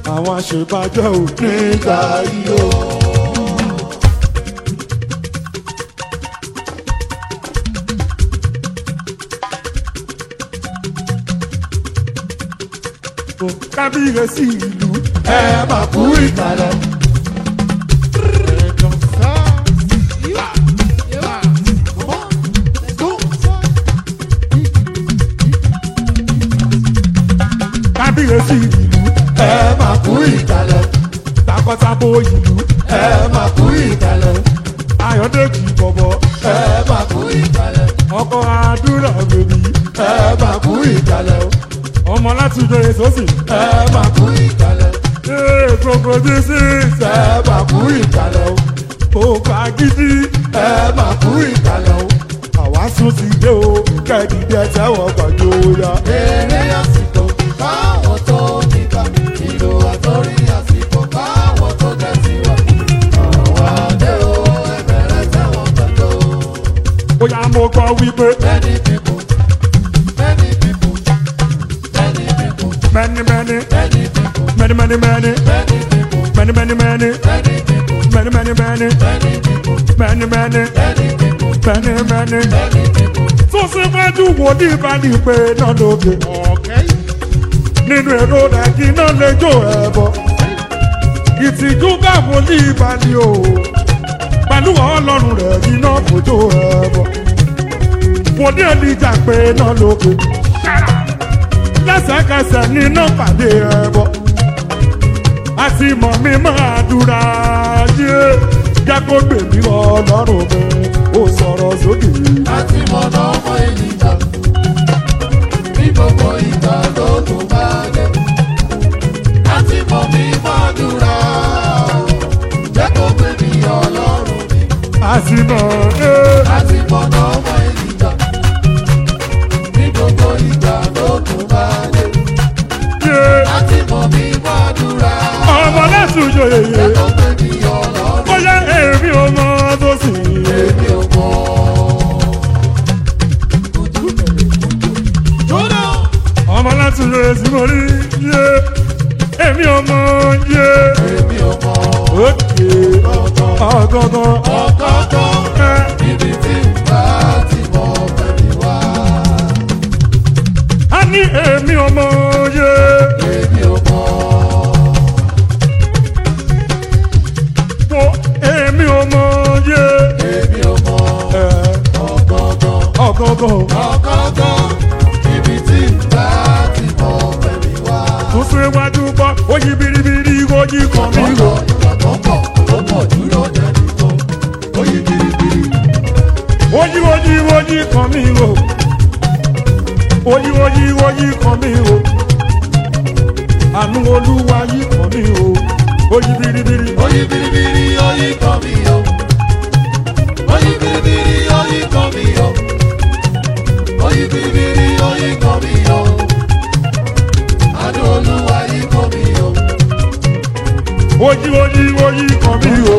àwọn àṣebàjẹ́ ò nígbà yìí o. kábíyèsí ìlú ẹ máa kú ìkàlẹ̀. kábíyèsí ìlú ẹ máa kú ìkàlẹ̀. takọtabo ìlú ẹ máa kú ìkàlẹ̀. ayọ̀dèjì bọ̀bọ̀ ẹ máa kú ìkàlẹ̀. ọkọ̀ àdúrà bèbí ẹ máa kú ìkàlẹ̀. ọmọ láti jọ èso sì ẹ máa kú ìkàlẹ̀. ee gbogbo jísí ẹ máa kú ìkàlẹ̀ o. òkà gidi ẹ máa kú ìkàlẹ̀ o. àwa sùn ti dé o kẹ́ẹ̀dìdì ẹ tẹ́wọ̀ gbàjọ ya. Èrè àsìkò káwọn tó nígbà ìlú àtọ́rí àsìkò káwọn tó tẹ̀síwájú. Àwọn adé o ẹ̀bẹ̀rẹ̀ tẹ̀wọ̀n pẹ̀lú. bóyá mo gbọ́ wípé Many people, many people, many people, mẹ́ni mẹ́ni many people, mẹ́ni mẹ́ni mẹ́ni many people, mẹ́ni mẹ́ni mẹ́ni many people, mẹ́ni mẹ́ni mẹ́ni many people, mẹ́ni mẹ́ni many people, mẹ́ni mẹ́ni. many people. tó síwájú wo ní ìbáni pé náà lóge nínú èrò rẹ̀ kí náà lè jó ẹ̀bọ. ìtìjú káwọn ní ìbáni o pẹ̀lú ọlọ́run rẹ̀ kí náà kò jó ẹ̀bọ. wò ní ènìjà pé náà lóge lẹ́sẹ̀kẹsẹ̀ ní náà pàdé ẹ̀bọ. àti mọ̀ mi máa dúra yé jẹ́ kó gbèmí ọlọ́run mi ó sọ̀rọ̀ sókè. Láti mọ̀nà ọmọ ènìyàn ní gbogbo ìgbà ló tó bá dé. Láti mọ̀ mí fàdúrà jẹ́ kó pé mi ọlọ́run mi. àsìnà ẹ́ Láti mọ̀nà ọmọ ènìyàn ní gbogbo ìgbà ló tó bá dé. yé Láti mọ̀ mí fàdúrà ọmọ lẹ́sùn yòyè jẹ́ kó pé mi ọlọ́run mi. bóyá èmi ò mọ tó sì Èmi ò mọ̀. Jóná. ọmọ lẹ́sùn yòyè sí mo rí yé èmi ò mọ yé Èmi ò mọ̀. òkè ọgọgọ Ọ̀kọ̀ọ̀kan. ẹ Ibi tí ń bá ti mọ bẹ̀rẹ̀ wá. á ní èmi ò mọ yé Èmi ò mọ̀. wo èmi ò mọ yé Èmi ò mọ̀. ẹ Ọ̀gọ̀ngàn. ọgọgọ Ọ̀gọ̀ngàn. Ibi tí ń bá ti mọ bẹ̀rẹ̀ wá. tó síwájú bọ oyí biribiri oyí kan mi Ọ̀gọ̀ rò ìgbà tó pọ̀ tó pọ̀ dúró dẹni tó. Ó yí biribiri. oyí oyí oyí kan mi rò oyí oyí oyí kan mi rò àánú olúwa yí kan mi rò oyí biribiri Ó yí biribiri ó yí kan mi o. Ó yí biribiri ó yí kan mi o. Ó yí biribiri ó yí kan mi o. Àánú Olúwa yí kan mi o. oyí oyí oyí kan mi rò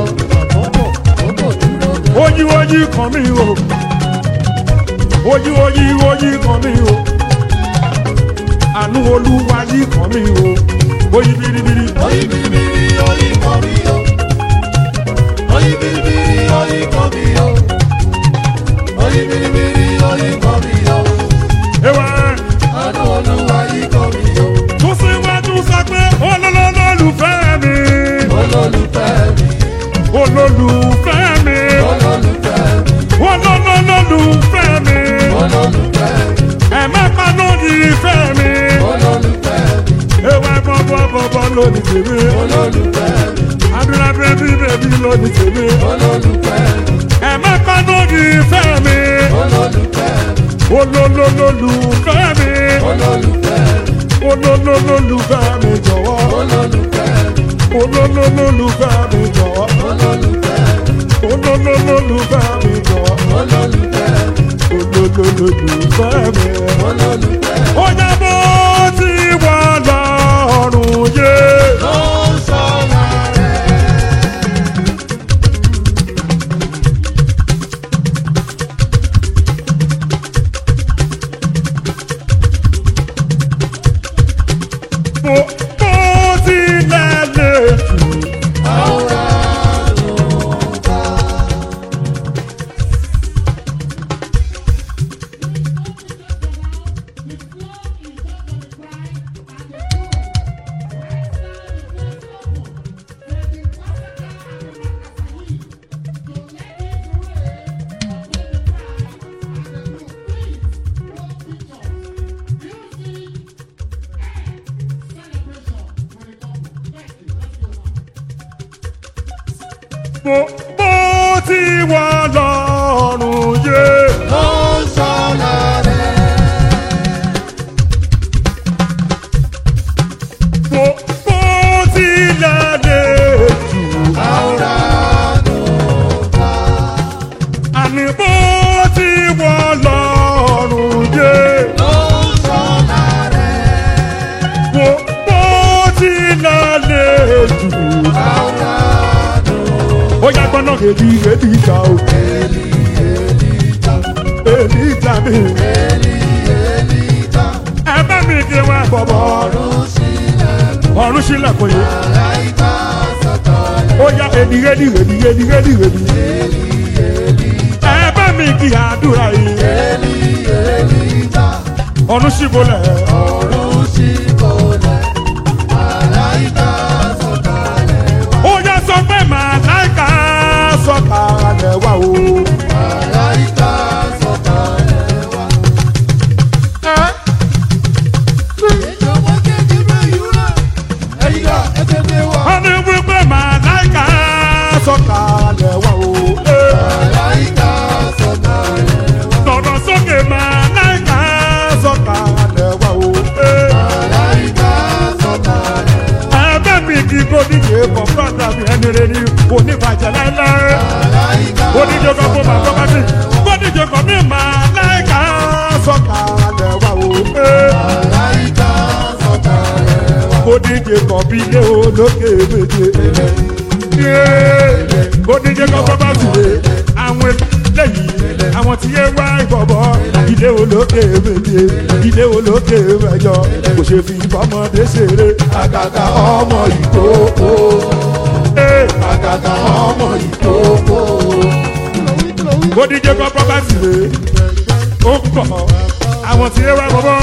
oyí oyí kan mi rò oyí oyí oyí kan mi rò àánú olúwa yí kan mi rò oyí biribiri Oyi biribiri oyi kan mi o. Oyi biribiri oyi kan mi o. Oyi biribiri oyi kan mi o. ewa Àánú Olúwa yí kan mi o. tó síwájú sọ pé olólùfẹ́ mi Olólùfẹ́ mi, olólùfẹ́ mi olólùfẹ́ mi, olólùfẹ́ mi olólùfẹ́ mi, ẹ má pa lórí ìfẹ́ mi olólùfẹ́ mi, ewa bọ́bọ́ bọ́bọ́ lónìí tèmi olólùfẹ́ mi, àdúrà bébí bébí lónìí tèmi olólùfẹ́ mi, ẹ má pa lórí ìfẹ́ mi olólùfẹ́ mi, olólùfẹ́ mi olólùfẹ́ mi, olólùfẹ́ mi jọ̀wọ́ olólùfẹ́ mi, olólùfẹ́ mi jọ̀wọ́ olólùfẹ́ mi, olólùfẹ́ mi jọ̀wọ́ olólùfẹ́ mi, olólùfẹ́ mi. olólùfẹ́ mi. ó yẹ bó ti wà lọ́rùn yé. Ló ń sọ̀rọ̀ rẹ̀. bó bó tilẹ̀ mo mo ti wà lọ́rùn yé. ló ń ṣọ́nà rẹ̀. mo mo ti lálẹ́ jù. àwòrán ló bá. àní mo ti wà lọ́rùn yé. ló ń ṣọ́nà rẹ̀. mo mo ti lálẹ́ jù. àwòrán ló ó yá gbọ́nà èdè èdè ìjà o. èlì èlì ta. èdè ìjà mi. èlì èlì ta. ẹ bá mi kí wá bọ̀bọ̀. ọ̀run sílẹ̀ ọ̀run sílẹ̀kùn yìí. àláìka sọ̀kalẹ̀. ó yá èdè èdè èdè èdè èdè èdè. èlì èlì ẹ bá mi kí àdúrà yìí. èlì èlì ta. ọ̀run síbolẹ̀. ọ̀run síbọ̀lẹ̀ àláìka sọ̀kalẹ̀ wá. ó yá sọ pé màláìka sọ̀kalẹ̀ wá o. àláìka sọ̀kalẹ̀ wá. ìjọba kékeré yìí rẹ̀ ẹ̀yìn rà ẹ̀jẹ̀ mi wá. wọ́n ní wípé màláìka sọ̀kalẹ̀ wá o. àláìka sọ̀kalẹ̀ wá. sọ̀rọ̀ sókè màláìka sọ̀kalẹ̀ wá o. àláìka sọ̀kalẹ̀ wá. ẹgbẹ́ mi kì í kó díje kọ̀ọ̀kan tàbí ẹni rẹ̀ ní oníbàjẹ́ láéláé. àláìka oníjẹ kan fún bàbá bá sí. oníjẹ kan ní màláìka sọ̀kalẹ̀ wá o. àláìka sọ̀kalẹ̀ wá. oníjẹ kan bí ilé olókè méje. oníjẹ kan fún bá sí. àwọn eléyìí àwọn tí yé wá ìbọ̀bọ̀ ilé olókè méje ilé olókè mẹ́jọ kò ṣe fi bọ́mọdé ṣeré àgàgà ọmọ ìkókó àgàgà ọmọ ìkókó. oníjẹ kan fún bá sí. ó pọ̀ àwọn tí yé wá ìbọ̀bọ̀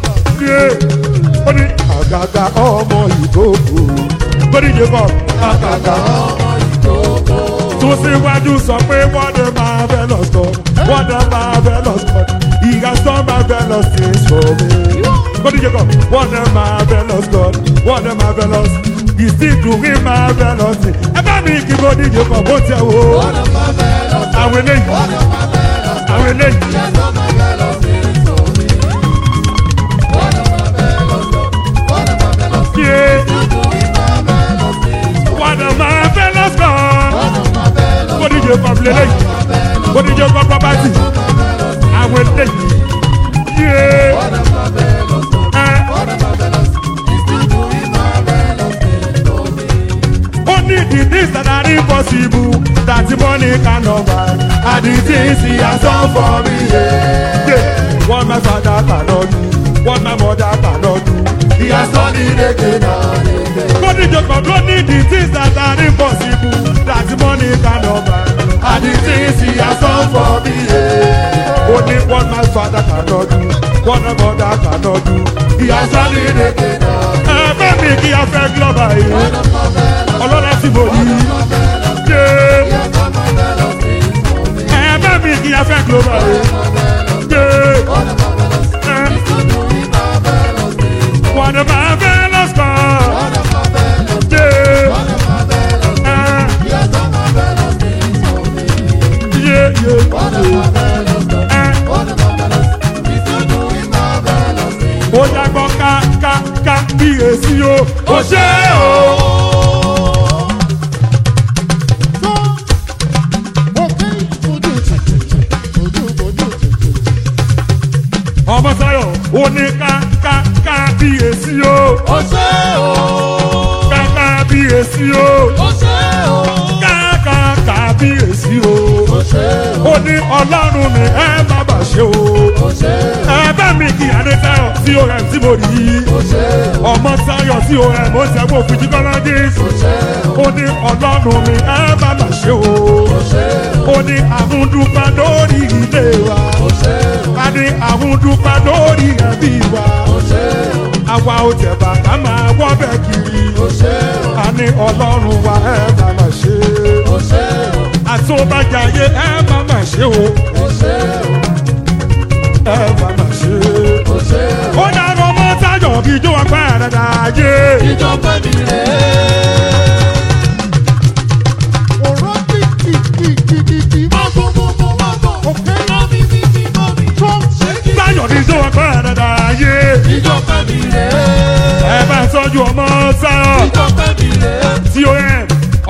ó ní àgàgà ọmọ ìkókò oníjẹ kan àgàgà ọmọ ìkókó. tó síwájú sọ pé wọ́n dé máa fẹ́ lọ sọ wọ́n dé máa fẹ́ lọ sọ ìyá sọ máa fẹ́ lọ sí sọmi. kọ́díjẹ́ kan wọ́n dé máa fẹ́ lọ sọ wọ́n dé máa fẹ́ lọ sí ìsìnkúrí máa fẹ́ lọ sí. ẹ bá mi kí kọ́díjẹ́ kan bó tẹ wo Ọ̀nà máa fẹ́ lọ sí. àwọn eléyìí Ọ̀nà máa fẹ́ lọ sí. àwọn eléyìí Ìyàtọ̀ máa fẹ́ lọ sí sómi. Ọ̀nà máa fẹ́ lọ sí. Ọ̀nà máa fẹ́ lọ sí. yé Ìdúrí máa fẹ́ lọ sí sómi. wọ́n dé máa fẹ́ lọ sọ Ọ̀nà máa fẹ́ lọ sí. kọ́díjẹ́ kan fi eléyìí Máa fẹ́ lọ sí. kọ́díjẹ́ kan pọ́pátì Máa fẹ́ lọ sí. àwọn eléyìí yé Ọ̀nà máa fẹ́ lọ sí. ẹ. Ọ̀nà máa fẹ́ lọ sí. Ìdúrí máa fẹ́ lọ sí sómi. Only the things that are impossible that money cannot buy are the things he has done for me. Yeah. Yeah. What my father cannot do, what my mother cannot do. He has done it again and again. Go to Jacob, only the things that are impossible that money cannot buy are the things he has done for me. Yeah. Only what my father cannot do, what my mother cannot do. He has done it again. Ẹ bẹ́ẹ̀ mi kí a fẹ́ glọ́bà yìí Ọ̀nà máa fẹ́ lọ sí. ọlọ́lá tí mo yí Máa fẹ́ lọ sí. dé Ìyàtọ̀ máa fẹ́ lọ sí sómi. ẹ̀ẹ́dẹ́ mi kí a fẹ́ global yìí dé Ọ̀nà máa fẹ́ lọ sí. ẹ̀ Ìdúrí máa fẹ́ lọ sí sómi. wọ́n ní máa fẹ́ lọ́sọ̀ Ọ̀nà máa fẹ́ lọ sí. dé Ọ̀nà máa fẹ́ lọ sí. ẹ̀ Ìyàtọ̀ máa fẹ́ lọ sí sómi. yé yé Ọ̀nà máa fẹ́ lọ sí. ẹ̀ Ọ̀nà máa fẹ́ lọ sí. Ìdúrí máa fẹ́ lọ sí. ó yàgbọ́ ká ká ká bí èsì o ó ṣe o. ọmọ sáyọ̀ ó ní ká ká ká bí èsì o Ó ṣé o. ká ká bí èsì o Ó ṣé o. ká ká ká bí èsì o. Ó ṣé o. ó ní ọlọ́run ni ẹ má bà ṣe o. Ó ṣé o. ẹ bá mi kí adé táyọ̀ tí o rẹ̀ tí mo rí i. Ó ṣé o. ọmọ táyọ̀ tí o rẹ̀ mo ṣẹ́gun òfìjì kọ́lọ́dí. Ó ṣé o. ó ní ọlọ́run ni ẹ má bà ṣe o. Ó ṣé o. ó ní àmúdúpẹ́ lórí ilé wa. Ó ṣé o. a ní àmúdúpẹ́ lórí ẹbí wa. Ó ṣé o. àwa ò tẹ̀ bàbá máa wọ́ bẹ̀ kiri. Ó ṣé o. a ní ọlọ́run wa ẹ má bà ṣe. Ó ṣé o. àtúbàjáyé ẹ má bà ṣe o. Ó ṣé o. ẹ má bà ṣe. Ó ṣé o. ó dáná ọmọ táyọ̀ kí ijó apá rẹ̀ dáyé. Ìjọba mi rè é. Òró bí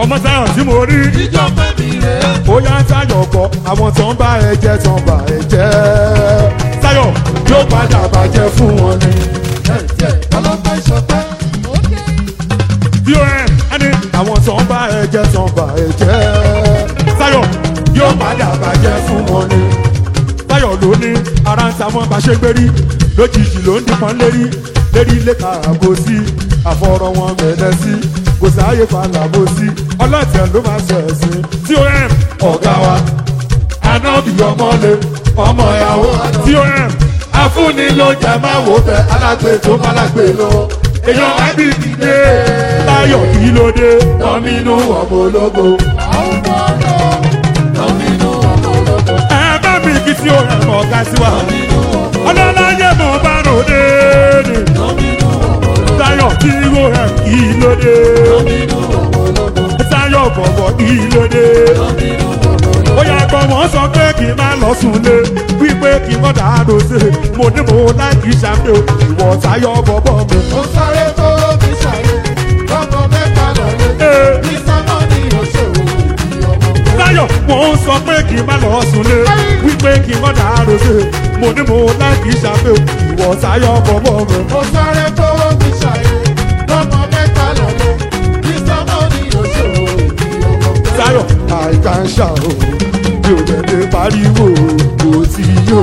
ọmọ táyọ̀ tí mo rí ìjọ fẹ́mi rèé. ó yá táyọ̀ kọ́ àwọn tó ń bá ẹ jẹ́ tó ń bá ẹ jẹ́ táyọ̀ yóò padà bàjẹ́ fún wọn ni. ọlọ́pàá ìṣọ̀tẹ́. von ẹni àwọn tó ń bá ẹ jẹ́ tó ń bá ẹ jẹ́ táyọ̀ yóò padà bàjẹ́ fún wọn ni. táyọ̀ ló ní ara ń ta wọn bá ṣe gbérí lójijì ló ń dípọn lérí lérí lẹ́ka àbò sí àfọ̀rọ̀ wọn mẹ́lẹ́ sí kò sáàyè falàbò sí ọlọ́tẹ̀ ló máa ṣe ẹ̀sìn von ọ̀gá wa anábì ọmọlé ọmọ ìyàwó von afúnni ló jẹ máa wò bẹ alágbè tó málágbè lọ èèyàn ábí dìde táyọ̀ kí ló dé tọ́mínú ọmọ ológo. Lọ́mínú ọmọ ológo. ẹ bá mi kí tí ó rẹ̀ mọ̀ ọ̀gá sí wa ọlọ́láyé mọ̀ bá ròde ni Lọ́mínú ọmọ ológo. táyọ̀ kí ló rẹ̀ kí ló dé Lọ́mínú ọmọ ológo. táyọ̀ bọ̀bọ̀ kí ló dé. Lọ́mínú ọmọ ológo. ó yà gbọ́ wọ́n sọ pé kí n má lọ sùnlé wípé kí n kọ́dà àdó sí i mo ní mo láìkí sàmì o ìwọ táyọ̀ bọ̀bọ̀ mi. Mo sáré tó fi ṣàyè. Lọ́mọ mẹ́ta lọ́lé. Ee. Ní sámọ́ ni òṣèlú ìdí ọmọ. táyọ̀ wọ́n sọ pé kí n má lọ sùnlé wípé kí n kọ́dà àdó sí i mo ní mo láìkí sàmì o ìwọ táyọ̀ bọ̀bọ̀ mi. Mo sáré tó fi ṣàyè. Lọ́mọ mẹ́ta lọ́lé. Ní sámọ́ ni òṣèlú ìdí ọmọ. táyọ̀ àìká ń ṣà o mi ò tẹ̀lé pariwo kò tí yóò.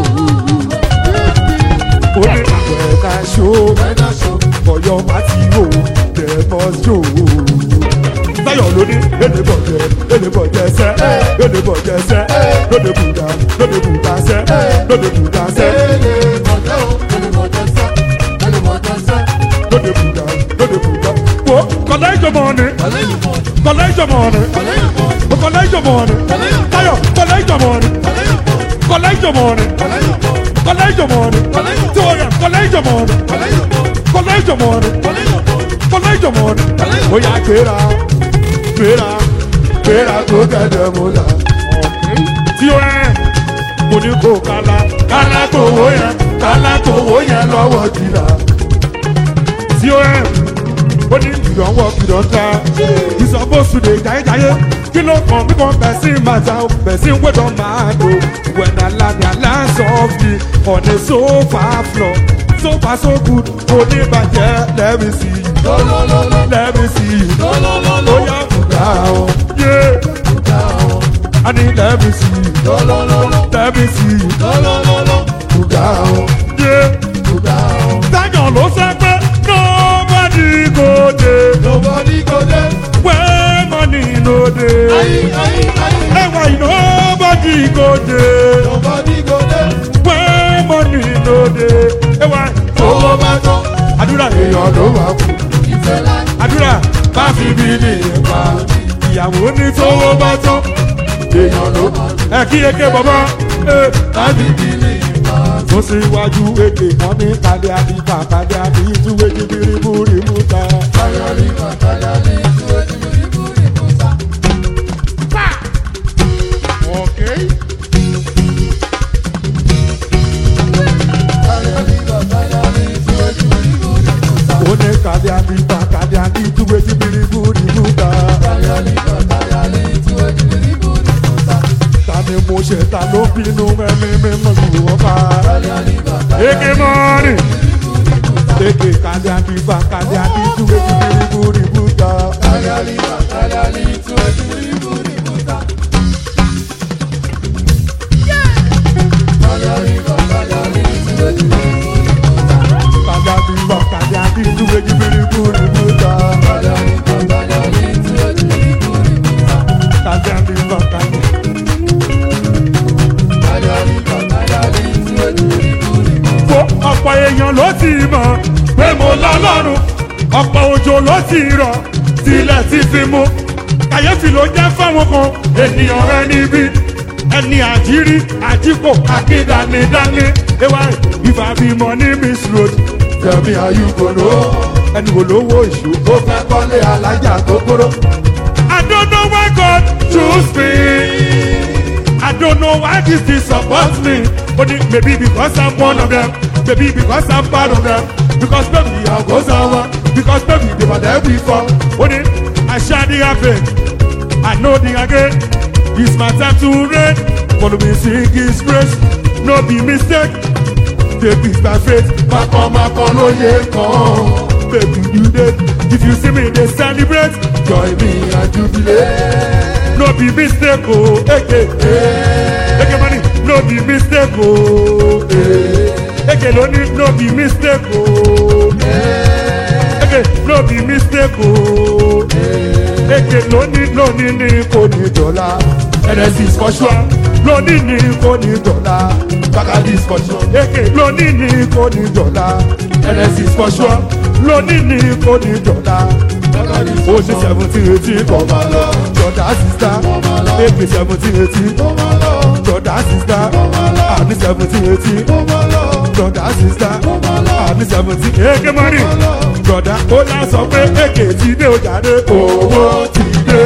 ó ní àgbẹ̀ká ṣó Ẹ̀dá ṣo. ọ̀yọ́ pàtí wò tẹ̀mọ́ ṣó. táyọ̀ ló ní èdè bọ̀jẹ̀ èdè bọ̀jẹ̀ sẹ́ èdè bọ̀jẹ̀ sẹ́ lóde bùdá lóde bùdá sẹ́ lóde bùdá sẹ́ Èlé mọ̀jẹ́ o. Èlé mọ̀jẹ́ sẹ́. Èlé mọ̀jẹ́ sẹ́. lóde bùdá lóde bùdá. wo kọ̀lá ìjọba ni Èlé ìmọ̀. kọ̀lá ìjọba ni Èlé ìmọ̀. kọ̀lá ìjọba ni táyọ̀ kọ̀lá ìjọba ni Èlé ìmọ̀. kọ̀lá ìjọba ni Èlé ìmọ̀. kọ̀lá ìjọba ni tí wọ́n yà kọ̀lá ìjọba ni Èlé ìmọ̀. kọ̀lá ìjọba ni Èlé ìmọ̀. kọ̀lá ìjọba ni. ó yà gbéra gbéra gbéra tó kẹ̀dẹ̀ mú la. tí ó ẹ̀ mo ní kó kala kala tó wó yẹn kala tó wó yẹn lọ́wọ́ jìlá. tí ó ẹ̀ ó ní ìdánwò ìdánta ìsọ̀bọ̀sù lè jáyéjáyé kí ló kàn mí kan bẹ̀ sí màtá o bẹ̀ sí wẹ́dọ̀ máa lò when I land I land softly on a sofa floor sofa so good oníbàjẹ́ let me see you Lọ́lọ́lọ́lọ́. let me see you Lọ́lọ́lọ́lọ́. ó yà bùkà o yeah I need let me see you Lọ́lọ́lọ́lọ́. let me see you Lọ́lọ́lọ́lọ́. bùkà o yeah táyọ̀ ló sọ pé nobody go dey Nobody go there. where money no dey. Ayi, ayi, ayi. ẹwà nobody go dey Nobody go there. where money no dey. ẹwà Owó bá tán. àdúrà èèyàn ló wà kú Ìfẹ́ láì. àdúrà bá fi bí ní ipa ìyàwó ní tówó bá tán èèyàn ló ẹ kí eke bàbá ẹ Láti bí ní ìgbà. tó síwájú èké wọn ní kálí àdìpá kálí àdìtú èjì bíríbúrí múta. Ayọ̀rí bàtàlá ní ìlú ẹni ìbú ìbúta. Ayọ̀rí bàtàlá ní ìlú ẹni ìbú ìbúta. ó ní kálí àdìpá kálí àdìtú èjì bíríbúrí múta. Ayọ̀rí bàtàlá ní ìlú ẹni ìbú ìbúta. ta ni mo ṣe ta ló bínú ẹ̀mí mímọ́ lù wọ́n pa. Ayọ̀rí bàtàlá eke mọ́ọ̀nì. eke kálí àdìpá kálí àdìtú èjì bíríbúrí múta. Ayọ̀rí bàtàlá ní ìlú ẹni ìbú ìbúta. Ayọ̀rí bàtàlá ní ìlú ẹni ìbú ìbúta. kálí àdìpá kálí àdìtú èjì bíríbúrí múta. Ayọ̀rí bàtàlá ní ìlú ẹni ìbú ìbúta. kálí àdìpá kálí. Ayọ̀rí bàtàlá ní ìlú ẹni ìbú ìbúta. Fo ọ̀pọ̀ èèyàn ló ti mọ̀ pé mo lọ́lọ́run. Ọ̀pọ̀ òjò ló ti rọ̀ tilẹ̀ ti fi mú. Kàyéfì ló jẹ́ fáwọn kan ènìyàn rẹ níbí. Ẹni àjírí àjípò akíndánidání. Ewa ìfà bímọ ní Miss Road. Tẹ̀mí ayúgbòrò ẹni wo lówó ìṣó. Ó fẹ́ kọ́lé alájà tó kúrò. I don't know why God choose me. I don't know why this disappoints me. Only maybe because I'm one of them. Maybe because I'm part of them. Because maybe I go somewhere. Because maybe they were there before. Only I shall the happen. I know the again. It's my time to reign. Follow me, sing his praise. No be mistake. Take it by faith. Makọ̀makọ̀ ló yẹ kàn. Baby, you dead. If you see me, they celebrate. Join me and jubilate. No be mistake, oh. Eke, eke money. No be mistake, oh. Eke lóní, no be mistake, oh. Eke, no be mistake, oh. Eke lóní, lóní ní kò ní dọ́là. NSC is for sure. Lóní ní kò ní dọ́là. Bacardi is for sure. Eke lóní ní kò ní dọ́là. NSC is for sure. Lóní ní kò ní dọ́là. Bacardi is ó for ṣe sure. seventeen eighteen Ó máa lọ. jọ̀dá sista èpè seventeen eighteen Ó máa lọ. jọ̀dá sista àní seventeen eighteen Ó máa lọ. jọ̀dá sista Ó máa lọ. àní seventeen èké mọ́rì jọ̀dá ó yà sọ pé èké ti dé o jáde owó ti dé.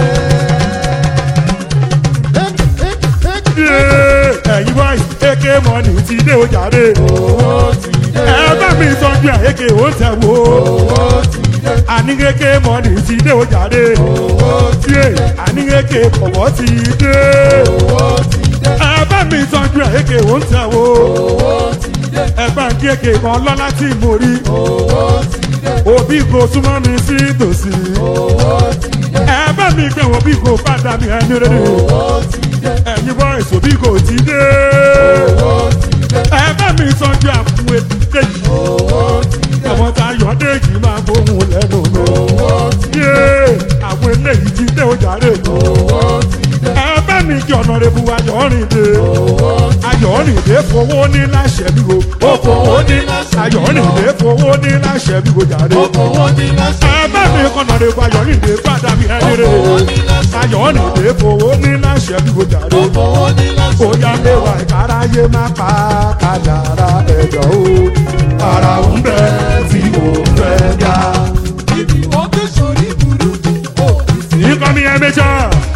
Yéé, ẹ̀yin boys èké mọ́nì ti dé o jáde Owó ti dé. ẹ bá mi sọ́jú ẹ̀ èké ó tẹ̀ wò Owó ti dé. àní èké mọ́nì ti dé o jáde Owó ti yé àní èké kọ̀wọ́ ti dé. Owó ti dé. ẹ bá mi tọ́jú ẹ̀ èké ó ń tẹ̀ wò Owó ti dé. ẹ bá ń kí èké kan lọ́lá tí mo rí Owó ti dé. òbí kò súnmọ́ mi sí tòsí Owó ti dé. ẹ bá mi gbé òbí kò fàdà mi ẹni rere Owó ti dé. ẹ̀yin boys òbí kò ti dé Owó ti dé. ẹ bá mi tọ́jú àpò ètè yìí Owó ti dé. àwọn tá a yọ déjì máa gbóhùn lẹ́nu mi Owó ti dé. yé àwọn eléyìí ti dé ojàre Owó ti dé. ẹ bá mi kí ọ̀nà rẹ̀ bu ayọ̀rìndé Owó ti dé. ayọ̀rìndé fowó ní láṣẹ mi o Ó fowó ní láṣẹ mi o. ayọ̀rìndé fowó ní láṣẹ mi o jàre. Owó ní láṣẹ mi o. Ẹ̀bá mi kọ̀nà rẹ̀ gba ayọ̀rìndé padà mi ẹni rẹ̀. Owó ní láṣẹ mi o. Ayọ̀rìndé fowó ní láṣẹ mi o jàre. Owó ní láṣẹ mi o. Bóyá léwà ìkáráyé má pa kádàrá ẹ̀dọ̀ o. Ara ń bẹ tí mo fẹ́ dá. Ibi wọ́n gbé sórí burúkú. Ó ti sí. Nǹkan mi ẹ méjọ́.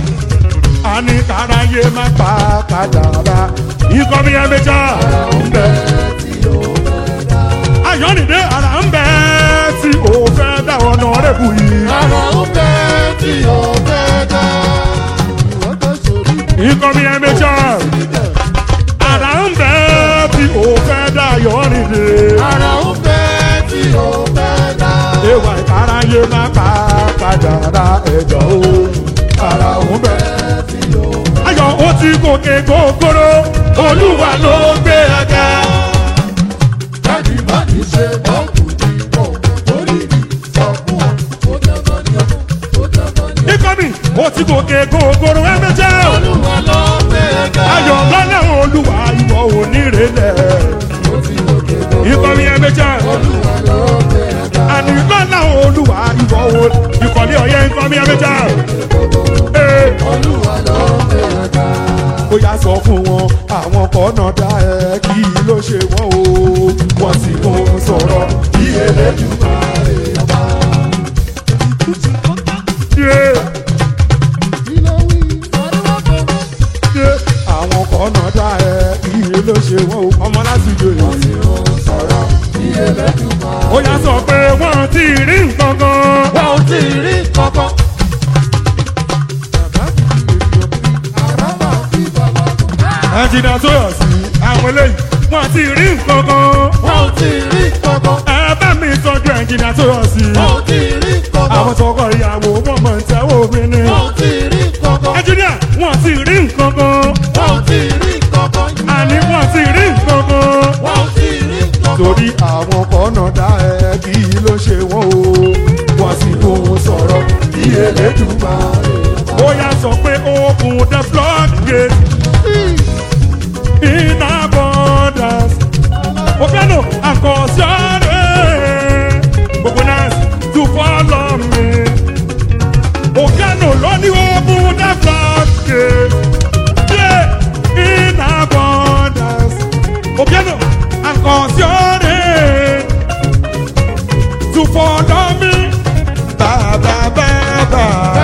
A ní káráyé má pa kádàrá. Nǹkan mi ẹ méjọ́. Ń bẹ tí ó fẹ́ dá. Ayọ̀rìndé ara ń bẹ tí o fẹ́ dá ọ̀nà rẹ̀ bù yìí. Ara ń bẹ tí ó fẹ́ dá. Ìwọ́n gbé sórí Nǹkan mi ẹ méjọ́. burúkú. Ara ń bẹ tí o fẹ́ dá Ayọ̀rìndé. Ara ń bẹ tí ó fẹ́ dá. Ewa ìkáráyé má pa kádàrá ẹ̀dọ̀ o. Ara ń bẹ. tí ó fẹ́ Ayọ̀ ó ti gòkè gògóró. Olúwa ló gbé ẹ̀gá. Jáde má ní ṣe bọ́ọ̀kù ní pọ̀. Orí mi sọ fún ọ. Ó dandan ní ọkùn. Ó dandan ní ọkùn. Ikọ́ mi ó ti gòkè gògóró ẹ̀mẹ́jẹ́. Olúwa ló ń gbé ẹ̀ka. Ayọ̀ lọ́lẹ̀ olúwa ìwọ ò ní rẹ̀lẹ̀. Ó ti gòkè tó. Ikọ́ mi ẹ̀mẹ́jẹ́. Olúwa ló ń gbé ẹ̀ka. Àní lọ́lẹ̀ olúwa ìwọ ò ìkọ̀lé ọ̀yẹ́ ikọ́ mi ẹ̀mẹ́jẹ́. Ee. Olúwa ló ń gbé ẹ̀ka. ó yá sọ fún wọn àwọn kọ́nà dá ẹ kí ló ṣe wọ́n o wọ́n sì kó sọ̀rọ̀ bí Elédùmarè ọba. Yeah, Kí ló wí? Olúwa kò mọ̀. yeah. àwọn kọ́nà dá ẹ kí ló ṣe wọ́n o ọmọ láti jòyè. Tí ó sọ̀rọ̀ bí Elédùmarè. ó yá sọ pé wọ́n ti rí nǹkan kan. Wọ́n ò tí ì rí kankan. Àràbà fi bàbá kù. ẹ̀jìnà tó yọ̀ sí àwọn eléyìí wọ́n ti rí nǹkan kan. Wọ́n ò tí ì rí kankan. ẹ bá mi tọ́jú ẹ̀jìnà tó yọ̀ sí. Wọ́n ò tí ì rí kankan. àwọn tọkọ ìyàwó wọn mọ̀ ń tẹ́wọ́ obìnrin. Wọ́n ò tí ì rí kankan. ẹ̀jìnà wọ́n ti rí nǹkan kan. Wọ́n ò tí ì rí kankan. àní wọ́n ti rí nǹkan kan. Wọ́n ò tí ì rí kankan. torí àwọn kọ́nà dá ẹ kí ló ṣe wọ́n o wọ́n sì kó sọ̀rọ̀ bí Elédùmarè. ó yá sọ pé open the floodgate in abundance. Opiano àkọsíọ́rẹ́ gbogbo náà to follow me. Opiano ló ní open the floodgate yeah, in abundance. Opiano àkọsíọ́rẹ́ to follow me. Bàbá bàbá.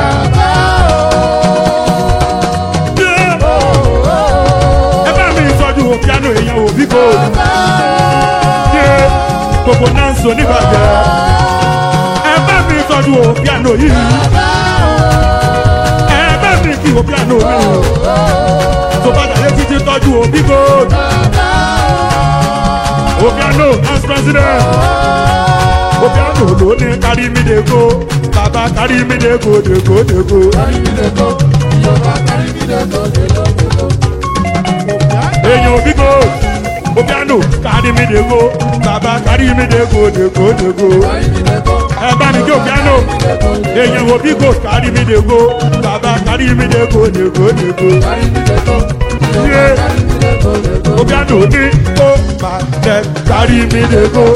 Yeah ẹ bá mi tọ́jú piano èèyàn òbí kò yé gbogbo náà ń sọ nígbàgbẹ́ ẹ bá mi tọ́jú piano yìí ẹ wo piano mi tó bá jàyé títí tọ́jú òbí gold wo piano as president wo piano ló ní kárí mi dé go bàbá kárí mi dé go dé go dé go. èèyàn òbí gold wo piano kárí mi dé go bàbá kárí mi dé go dé go dé go. ẹ bá mi jó piano èèyàn òbí gold kárí mi dé go bàbá kárí mi dé go dé go dé go. Yeah. Obiano ní ó máa tẹ kárí mi dé go.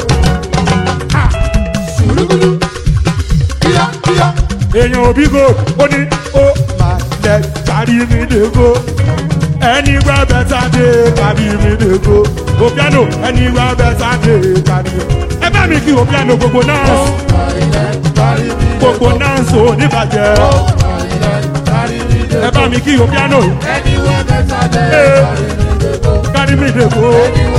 èèyàn òbí go ó ní ó máa tẹ kárí mi dé go. ẹni wá bẹ́tà dé kárí mi dé go. Obiano ẹni wá bẹ́tà dé kárí mi. ẹ bá mi kí Obiano gbogbo náà gbogbo náà ń so níbàjẹ́. ẹ bá mi kí Obiano kárí mi dé go.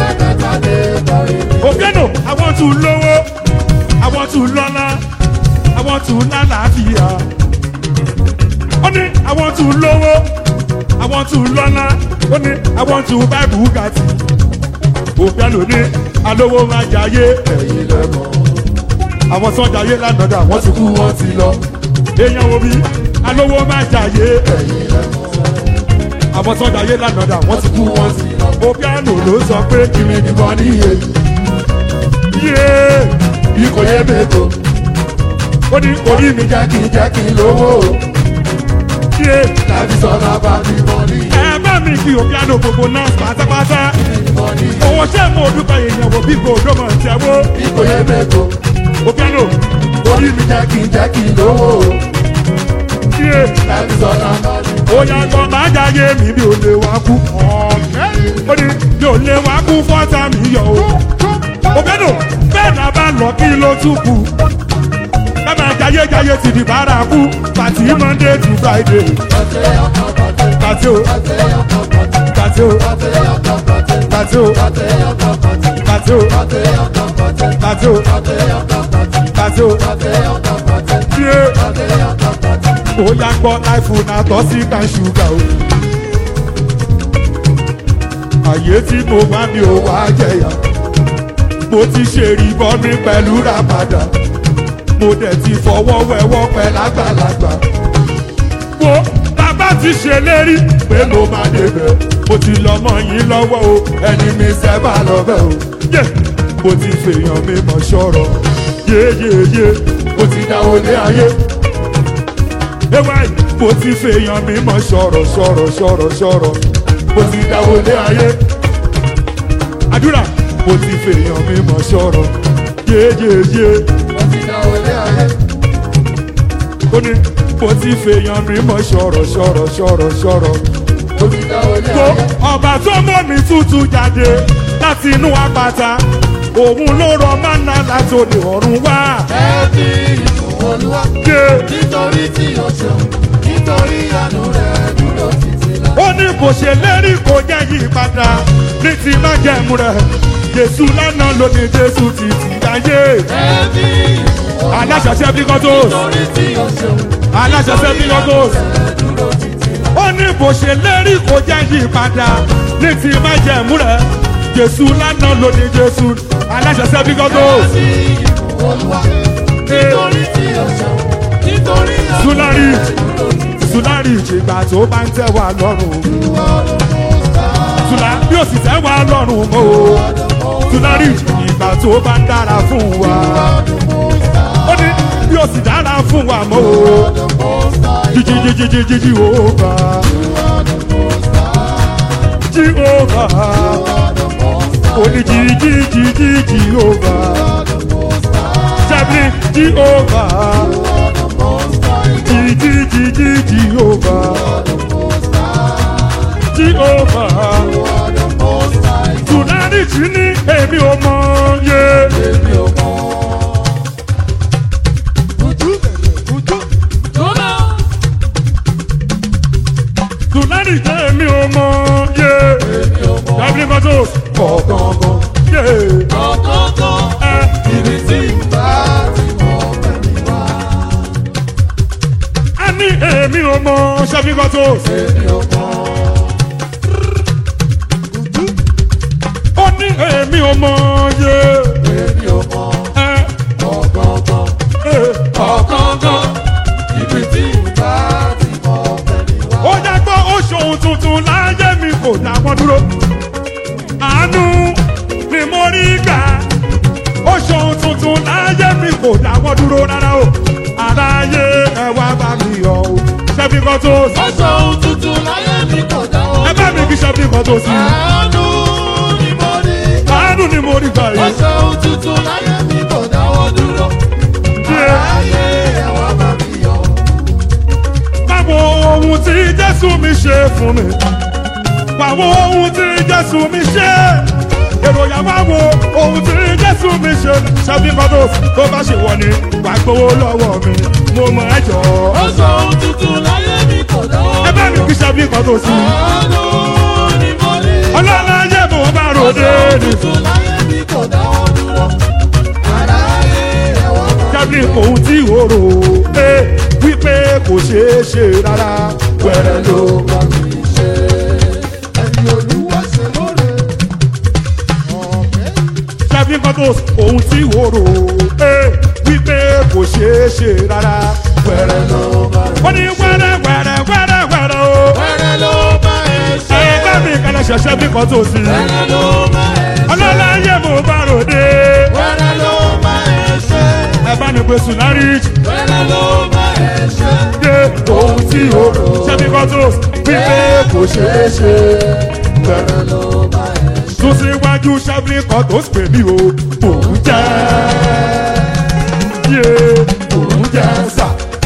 Obiano àwọn tún lówó àwọn tún lọ́lá àwọn tún lálàáfíà. ó ní àwọn tún lówó àwọn tún lọ́lá ó ní àwọn tún bá bùgàtì. Obiano ní alówó máa jayé ẹ̀yìn lẹ́mọ̀. àwọn sọ́jà ayé lánàá dà wọ́n ti kú wọ́n ti lọ. èèyàn wo bí alówó máa jayé ẹ̀yìn lẹ́mọ̀. àwọn sọ́jà ayé lánàá dà wọ́n ti kú wọ́n ti lọ. Obiano ló sọ pé kìmí ni wọ́n níye. yé bí kò yé mẹ́kọ̀ọ́ ó ní orí mi jẹ́ kí n jẹ́ kí n lówó. yé Tàbí sọ̀rọ̀ bá mi mọ́ ní ẹ bá mi kí Obiano gbogbo náà pátápátá. mọ́ ní owó ṣé mo dúpẹ́ èèyàn wo bí kò dọ́mọ̀ tẹ́wọ́. ìkòyè mẹ́kọ̀ọ́. Obiano Orí mi jẹ́ kí n jẹ́ kí n lówó. yé Tàbí sọ̀rọ̀ bá mi ó yà gbọ́ máa jáyé mi bí ò lè wá kú. ó ní bí ò lè wá kú fọ́tà mi yọ o. Obiano bẹ́ẹ̀ náà bá lọ kí ló tún kù. ká máa jáyé jáyé ti di bárakú pàtí Monday to Friday. pàtí o pàtí o pàtí o pàtí o pàtí o pàtí o yé ó yà gbọ́ láìfù náà tọ́ sí kan ṣúgà o. àyè tí mo wá mi ò wá jẹyà mo ti ṣe ìrìbọn mi pẹ̀lú ramadan mo dẹ̀ ti fọwọ́ wẹ̀wọ́ pẹ̀lú àgbàlagbà. wo bàbá ti ṣèlérí pé mo máa débẹ̀ mo ti lọ́mọ yín lọ́wọ́ o ẹni mi sẹ́bà lọ́bẹ̀ o. yé mo ti fèèyàn mi mọ̀ ṣọ́rọ̀ yéyéyé mo ti dáwọ́ lé ayé ewa yìí mo ti fèèyàn mi mọ sọ̀rọ̀ sọ̀rọ̀ sọ̀rọ̀ sọ̀rọ̀ mo ti dáwọ́ lé ayé àdúrà mo ti fèèyàn mi mọ sọ̀rọ̀ yéyéyé Mo ti dá olé ayé. ó ní mo ti fèèyàn mi mọ sọ̀rọ̀ sọ̀rọ̀ sọ̀rọ̀ sọ̀rọ̀ Mo ti dá olé tó ayé. ọba tó mọ̀ mí tútù jáde láti inú àpáta òun ló rọ mánà láti òde ọ̀run wá. Ẹbí ìfún olúwa. yé Nítorí tí o ṣeun. Nítorí àánú rẹ̀ dúró títí lá. ó ní kò ṣe lérí kò jẹ́ yí padà ní ti májẹ̀mú rẹ̀ jésù lánàá ló ní jésù ti ti dáyé Ẹbí ìfún olúwa. aláṣẹṣẹ bí kọ́tò Nítorí tí o ṣeun. aláṣẹṣẹ bí kọ́tò Rẹ̀ dúró títí lá. ó ní kò ṣe lérí kò jẹ́ yí padà ní ti májẹ̀mú rẹ̀ jésù lánàá ló ní jésù aláṣẹṣẹ bí kọ́tò Ẹbí ìfún olúwa. Nítorí tí o ṣeun. Nítorí àánú Sulari. rẹ̀ dúró títí sùlárì ìjìgbà tó bá ń tẹ̀ wá lọ́rùn lá. sùlá bí ó sì tẹ̀ wá lọ́rùn mọ́ o sùlárì ìgbà tó bá ń dára fún wa. ó ní bí o sì dára fún wa mọ́ o jíjíjíjíjíjí jehova jehova ó ní jíjíjíjí jehova jẹ́bi jehova jíjíjíjí jehova jehova tùnárì tí ní èmi ò mọ yé. tùnárì tí èmi ò mọ yé. jẹ́bi kọ́tò kọ̀ọ̀kan yé. ẹ Ibi tí bá ti mọ̀ pẹ̀lú wa. ní èmi ò mọ ṣẹ́fíkọ́ tó. èmi ò mọ̀. ó ní èmi ò mọ yé. èmi ò mọ̀. ẹ ọ̀gọ̀ngàn ẹ ọ̀gọ̀ngàn ibi tí ìgbà ti mọ bẹ̀rẹ̀ wá. ó yẹ gbọ́ ó ṣòun tuntun láyé mi kò dá wọn dúró. àánú ni mo rí gbà. ó ṣòun tuntun láyé mi kò dá wọn dúró rárá o. àráyé ẹ wá bá mi yọ o. ṣẹ́fíkọ́ tó. aṣọ ohun tuntun láyé mi kò dáwọ́. ẹ bá mi kí ṣẹ́fíkọ́ tó sí. àánú ni mo rí. àánú ni mo rí gbà yìí. aṣọ ohun tuntun láyé mi kò dáwọ́ dúró. àráyé ẹ̀wọ̀n bá mi yọ. Báwo ohun tí Jésù mi ṣe fún mi? Báwo ohun tí Jésù mi ṣe? Èròyà wá wo ohun tí Jésù mi ṣe. Ṣẹ́bí kọ́tò tó bá ṣe wọ̀ ni wàá gbowó lọ́wọ́ mi. Mo mọ̀ ẹ́ jọ. aṣọ ohun tuntun láyé mi kò dáwọ́. Ẹ bá mi kí ṣẹ́bí kọ́tò sí. àánú ni mo rí. Ọlọ́lá yẹ mo bá ròde aṣọ ohun ni. tuntun láyé mi kò dáwọ́ dúró. àráyé ẹ̀wọ̀n bá mi Ṣẹ́bí ohun tí o rò pé wípé kò ṣeé ṣe rárá. Wẹ̀rẹ̀ ló bá mi ṣe. ẹni olúwa ṣe lóore. ọ̀kẹ́. ṣẹ́bí kọ́tò ohun tí o rò pé wípé kò ṣeé ṣe rárá. wẹ́rẹ́ ló bá mi wọ́n ní wẹ́rẹ́ wẹ́rẹ́ wẹ́rẹ́ wẹ́rẹ́ o. wẹ́rẹ́ ló bá ẹ ṣe. ẹ bá mi kẹlẹ ṣẹṣẹ bí kan tó sí. wẹ́rẹ́ ló bá ẹ ṣe. ọlọ́lá yẹ mo bá ròde. wẹ́rẹ́ ló bá ẹ ṣe. ẹ bá mi pe sùnárì wẹ́rẹ́ ló bá ẹ ṣe. dé ohun tí o rò. ṣé bí kan tó wípé kò ṣeé ṣe. wẹ́rẹ́ ló bá ẹ ṣe. tún síwájú ṣẹ́bí kan tó pè mí o. òun jẹ́ yé òun jẹ́ sà.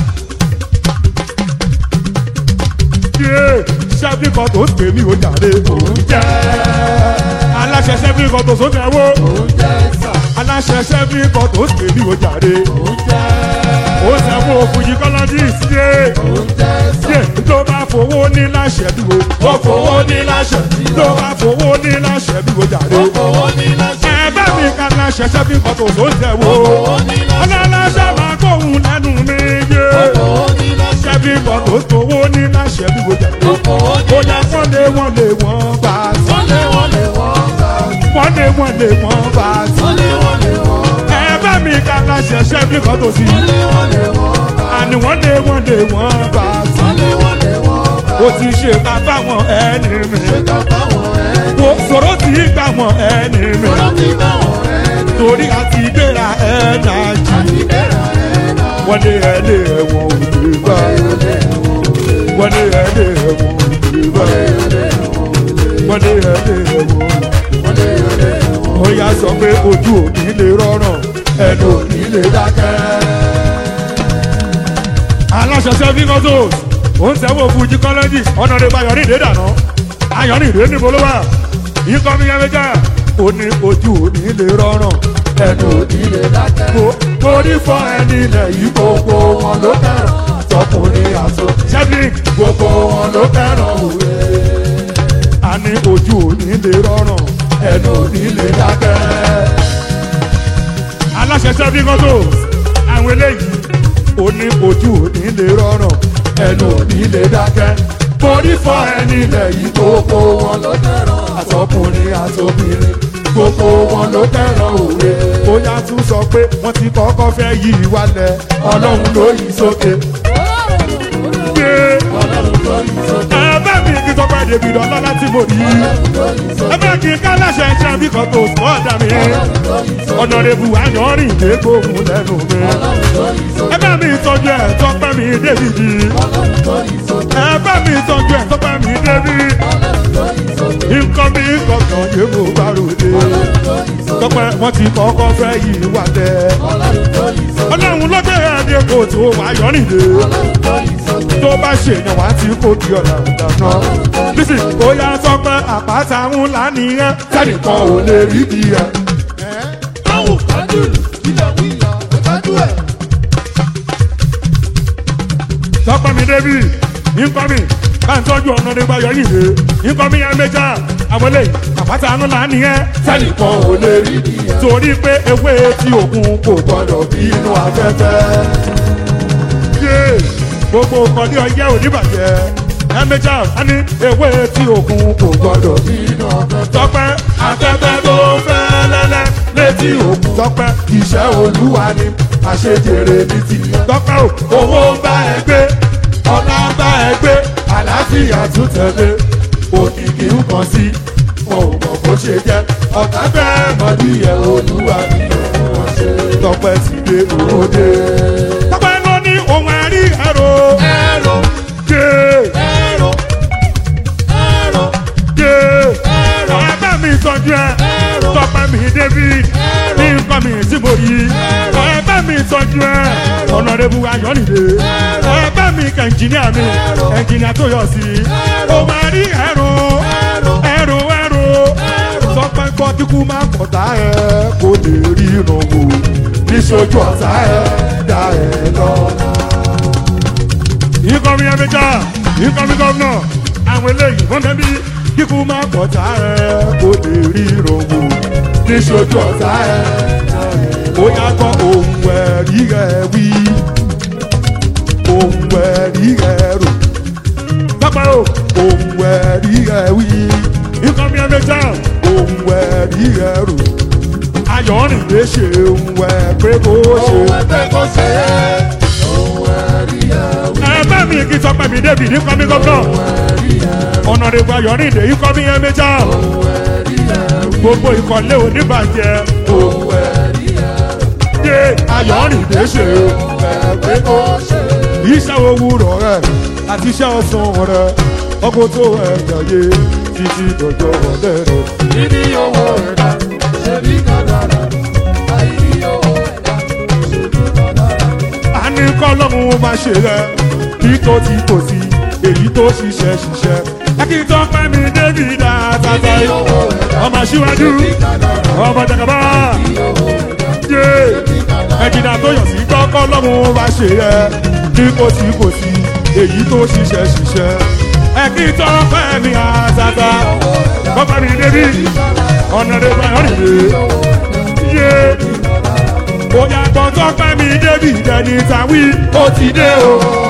yé ṣẹ́bí kan tó pè mí o jàre òun jẹ́. aláṣẹ ṣẹ́bí kan tó sókè wo. oúnjẹ sà. aláṣẹ ṣẹ́bí kan tó pè mí o jàre. oúnjẹ. ó sẹ́wọ́ òfújì kọ́lọ́dí ìsíye. oúnjẹ sà. yé tó bá fowó ní láṣẹ bí wo. ó fowó ní láṣẹ. tó bá fowó ní láṣẹ bí wo jàre. owó ní láṣẹ. ẹ bá mi ka láṣẹ ṣẹ́bí kan tó sókè wo. owó ní láṣẹ. ọlọ́láṣẹ máa kóhun lẹ́nu mi yé. owó ní láṣẹ. ṣẹ́bí kan tó fowó ní láṣẹ bí wo jàre. owó ní ó yẹ wọ́n lé wọ́n lé wọ́n bá a sọ. wọ́n lé wọ́n lé wọ́n bá. wọ́n lé wọ́n lé wọ́n bá a sọ. wọ́n lé wọ́n lé wọ́n bá. ẹ bá mi ka láṣẹ ṣẹ́bí kan tó sí. wọ́n lé wọ́n lé wọ́n bá. àní wọ́n lé wọ́n lé wọ́n bá a sọ. wọ́n lé wọ́n lé wọ́n bá. ó ti ṣe ká báwọn ẹni mi. ṣé ká báwọn ẹni. wo sọ̀rọ̀ tí gbà wọ́n ẹni mi. Ọ̀rọ̀ ti báwọn ẹni. torí àti gbéra ẹ̀ẹ́nà jù. àti bẹ̀rẹ̀ ẹ̀nà. wọ́n lé ẹlé ẹ̀wọ̀n òde bá. wọ́n lé ẹlé ẹ̀wọ̀n òde bá. wọ́n lé ẹlé ẹ̀wọ̀n. ó yá sọ pé ojú òní lè rọrùn ẹnu òní lè dákẹ́. aláṣẹ sẹ́fí kọ́tò ó ń sẹ́wọ́ fújì kọ́lẹ́jì ọ̀nà rẹ̀ bá yọrí ìdè dànù ayọ̀rí ìdè níbo ló wà ikọ̀ mi yẹn méjà ó ní ojú òní lè rọrùn ẹnu òní lè dákẹ́. mo torí fọ ẹni ilẹ̀ yìí gbogbo wọn ló fẹ́ràn tọkùnrin àtọ sẹ́fí gbogbo wọn ló fẹ́ràn òwe. a ní ojú òní lè rọrùn ẹnu òní lè dákẹ́. aláṣẹ sẹ́fí kọ́tò àwọn eléyìí ó ní ojú òní lè rọrùn ẹnu òní lè dákẹ́ torí fọ ẹni ilẹ̀ yìí gbogbo wọn ló fẹ́ràn àtọkùnrin àtobìnrin gbogbo wọn ló fẹ́ràn òwe. bóyá tún sọ pé wọ́n ti kọ́kọ́ fẹ́ yí wálẹ̀ ọlọ́run ló yí sókè. gbé ẹ bá mi kí tọ́pẹ́ débi lọ́lá láti mò rí. ẹ bá kí kálàṣẹ ṣe bí kan tó sọ ọ́ dà mí. ọ̀nà rẹ̀bù àyànrìn dé gbóhùn lẹ́nu mi. ẹ bá mi tọ́jú ẹ̀ tọ́pẹ́ mi débi jì. ẹ bá mi tọ́jú ẹ̀ tọ́pẹ́ mi débi. nǹkan mi kọ̀ọ̀kan yé mo bá ròde. tọ́pẹ́ wọ́n ti kọ́kọ́ fẹ́ yí wà tẹ́. ọlọ́run ló gbé ẹni kò tó àyànrìn dé. tó bá ṣèyàn wá tí kò di ọ̀nà ìdáná. bísí ó yá tọ́pẹ́ àpáta ńlá nìyẹn. sẹ́nìkan ò lè rí bí ẹ. Báwo kájú ilẹ̀ wíyà ẹ̀kájú ẹ̀. tọ́pẹ́ mi débi nǹkan mi bá ń tọ́jú ọ̀nà nígbà yọ yìí rè nǹkan mi yẹn méjà àwọn eléyìí àpáta ńlá nìyẹn. sẹ́nìkan ò lè rí bí ẹ. torí pé ewé tí òkun kò gbọdọ̀ bí inú afẹ́fẹ́. yé gbogbo nǹkan ní ọyẹ́ oníbàjẹ́ ẹ̀mẹ́jà á ní ewé tí òkun kò gbọdọ̀ nínú ọ̀fẹ́ tọpẹ́ afẹ́fẹ́ tó fẹ́ lẹ́lẹ́ létí òkun tọpẹ́ iṣẹ́ olúwa ni àṣejèrè ní tìyẹ. tọpẹ́ o owó ń bá ẹ gbé ọlá ń bá ẹ gbé àlàáfíà tún tẹ̀lé òkìkí ń kàn sí wọn ò mọ̀ bó ṣe jẹ́ ọ̀tá fẹ́ mọ̀ díẹ̀ olúwa ni òun wọn ṣe. tọpẹ́ sì dé òde. tọpẹ́ ló ní ohun ẹ̀rí ẹ̀rọ ẹ̀rọ gé ẹ̀rọ ẹ̀rọ gé ẹ̀rọ ẹ̀bá mi tọ́jú ẹ̀ ẹ̀rọ tọpẹ́ mi david ní nǹkan mi tí mo yí ẹ̀bá mi tọ́jú ẹ̀ ọ̀nàdébù ayọ̀nìdè ẹ̀bá mi kẹ̀ǹjìníà mi ẹ̀ǹjìníà tó yọ sí ohun ẹ̀rí ẹ̀rọ ẹ̀rọ ẹ̀rọ tọpẹ́ gbọ́ kíkú máa pọ̀tà ẹ̀ kó lè rí ìrànwọ́ níṣojú ọ̀tá ẹ̀ dá ẹ̀ lọ́nà. ìkọrin ẹ̀mẹjà ìkọrin gọ́vnà àwọn eléyìí wọ́n tẹ́bí kíkú máa pọ̀tà ẹ̀ kó lè rí ìrànwọ́ níṣojú ọ̀tá ẹ̀ dá ẹ̀ ó yá gbọ́ ohun ẹ̀rí ẹ̀ wí ohun ẹ̀rí ẹ̀ rò pápá o ohun ẹ̀rí ẹ̀ wí ìkọrin ẹ̀mẹjà ohun ẹ̀rí ẹ̀ rò ayọ̀rìndé ṣe ohun ẹ̀ pé kó ṣe. ohun ẹgbẹ́ kò ṣe é ohun ẹ̀rí ẹ̀wí ẹ̀bá mi kì í sọ pé mi débi ní kọ́mí gọ́vnà ẹ̀rí ẹ̀wí ọ̀nà rẹ̀ gba ayọ̀rìndé ìkọrin ẹ̀mẹjà ohun ẹ̀rí ẹ̀wí gbogbo ìkọ̀lé oníbàjẹ́ ohun ẹ̀rí ẹ̀wí dé ayọ̀rìndé ṣe ẹgbẹ́ kò ṣe é. iṣẹ́ òwúrọ̀ rẹ̀ àti iṣẹ́ ọ̀sán rẹ̀ ọkọ̀ tó ẹ̀jẹ̀ yé títí dọ̀jọ́ ọ̀lẹ́ rẹ̀. níní owó ẹ̀dá ṣe bí kádàrá àìní owó ẹ̀dá ṣe bí kádàrá. a ní kọ́lọ́mù máa ṣe rẹ̀ kí tó ti kò sí èyí tó ṣiṣẹ́ ṣiṣẹ́. ẹ kí n tọ́ pẹ́ mi débi dáadáa níní owó ẹ̀dá ọmọ síwájú ṣe bí kádàrá ọmọ jàkàbá níní owó ẹ̀dá yé ṣe bí kádàrá. ẹ̀jìnà tó yọ̀ sí kọ́kọ́ lọ́mù máa ṣe rẹ̀ kí kò sí kò sí èyí tó ṣiṣẹ́ ṣiṣẹ́. ẹ kí n tọ́ pẹ́ mi àtàtà kọ́kọ́ mi débi ọ̀nà rẹ̀ bá yọ̀rì rè yé bóyá gbọ́ntọ́ pẹ́ mi débi ìdẹ́ni tàwí ó ti dé o